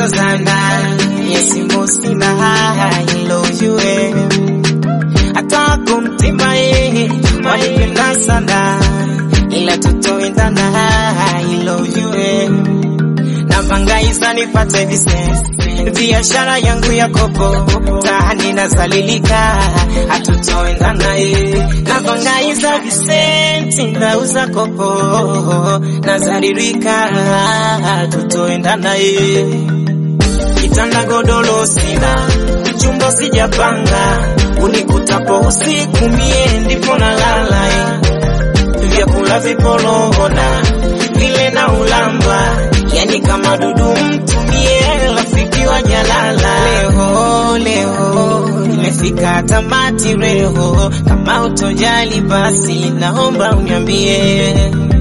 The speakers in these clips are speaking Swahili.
pesa sana yesimu sina hilo ujue hata kumtima yeye wanipenda sana ila tutoendana hilo ujue napangaisa nipate visesi biashara yangu ya kopo tani nazalilika hatutoendana ye napangaisa visenti nauza kopo nazaririka hatutoendana ye kitanda godolo sina chumba sijapanga unikutapo usiku mie ndipo nalala vyakula vipolona vile na ulamba yani kama dudu mtumie rafiki wa jalala leo leo nimefika tamati reho kama utojali basi naomba uniambie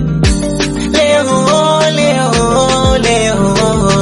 leo leo leo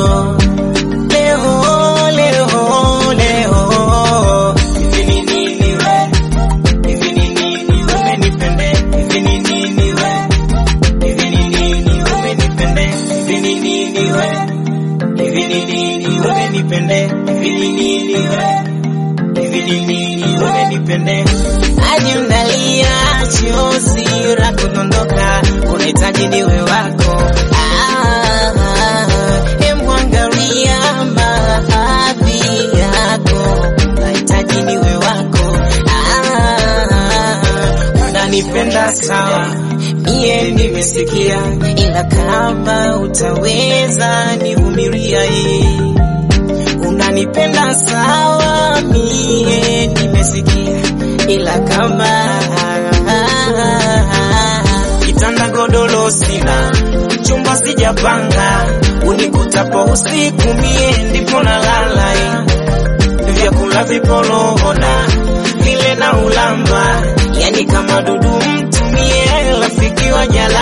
leo leo leo hivi ni nini we hivi ni nini umenipende hivi ni nini we hivi ni nini umenipende hivi ni nini we hivi ni nini umenipende hivi ni nini we hivi ni nini umenipende hadi unalia chozi la kudondoka unahitaji niwe wako ah, emwangalia mahadhi yako unahitaji niwe wako ah, unanipenda sawa mie nimesikia ila kama utaweza nivumilia hii unanipenda sawa mie nimesikia ila kama kitanda godolo sina chumba sijapanga unikutapo usiku mie ndipo nalala vyakula vipolona vile na ulamba yani kama dudu mtumie rafiki wa jala